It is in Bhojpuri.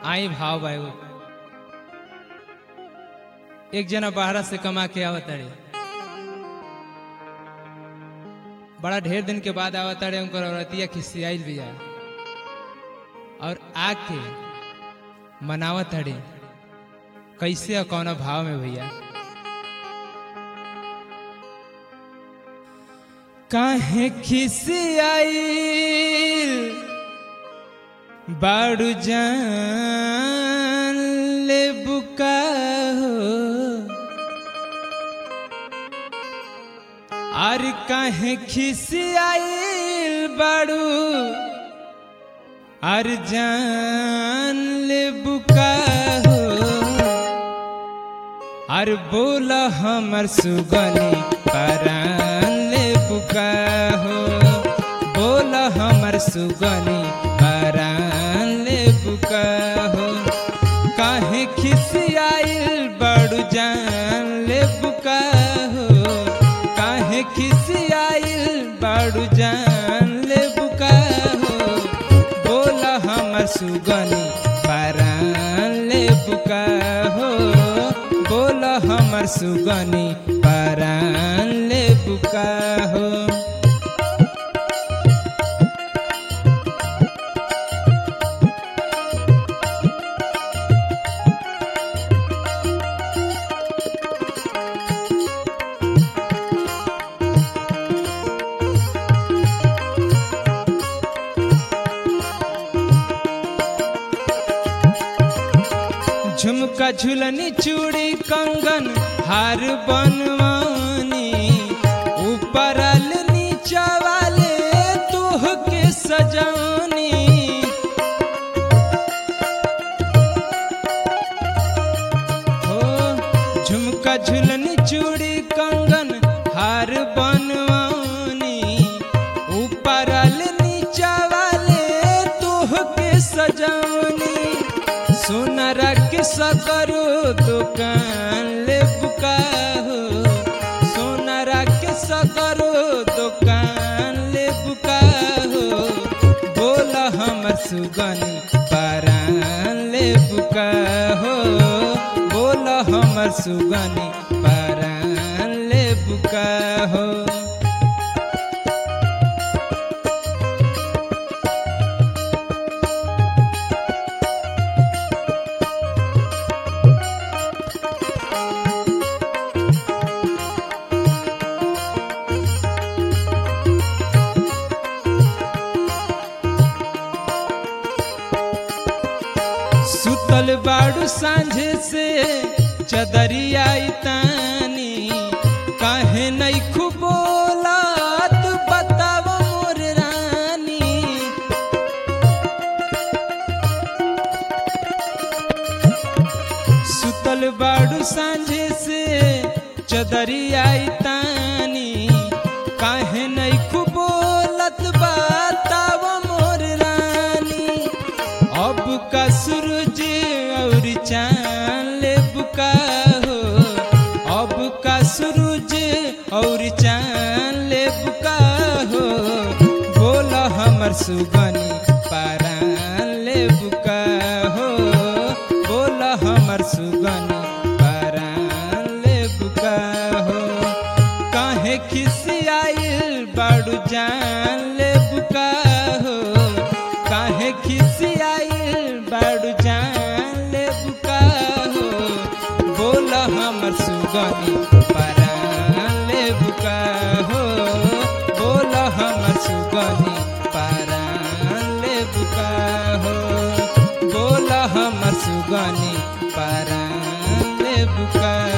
आई भाव बा एगो एक जना बाहरा से कमा के आवत अड़े बड़ा ढेर दिन के बाद आवत अड़े उनकर औरतिया खिसियाइल भी है और आके मनावत अड़े कैसे और कौन भाव में भैया काहे खिसियाइल बाड़ू जान ले बुका हो आर काहे खिसियाइल बाड़ू आर जान ले बुका हो आर बोला हमर सुगनी परान ले बुका हो बोला हमर सुगनी परान ले बुका हो काहे खिसियाइल बड़ू जान ले बुका हो काहे खिसियाइल बड़ू जान ले बुका हो बोला हमर सुगनी परान ले बुका हो बोला हमर सुगनी परान ले बुका हो झुमका झुलनी चूड़ी कंगन हार बनवानी ऊपर नीचा वाले तोह के सजानी हो झुमका झुलनी चूड़ी कंगन हार बनवानी ऊपर नीचा वाले तोह के सजानी सोनारा के सकरो दुकान ले बुका हो सोनारा के सकरो दुकान ले बुका हो बोला हमर सुगनी परान ले बुका हो बोला हमर सुगनी परान ले बुका हो सुतल बाड़ू सांझे से चदरिया तानी काहे नहीं खुबोलात बताव मोर रानी सुतल बाड़ू सांझे से चदरिया तानी काहे नहीं खुबोलत बताव मोर रानी अब का सूरज और चांद ले बुका हो अब का सूरज और चांद ले बुका हो बोला हमर सुगनी पारान ले बुका हो बोला हमर सुगनी पारान ले बुका हो काहे खिसियाइल बाड़ू जान ले बुका हो काहे खिसियाइल बाड़ू जान ले बुका हो बोला हमर सुगनी परान ले बुका हो बोला हमर सुगनी परान ले बुका हो बोला हमर सुगनी परान ले बुका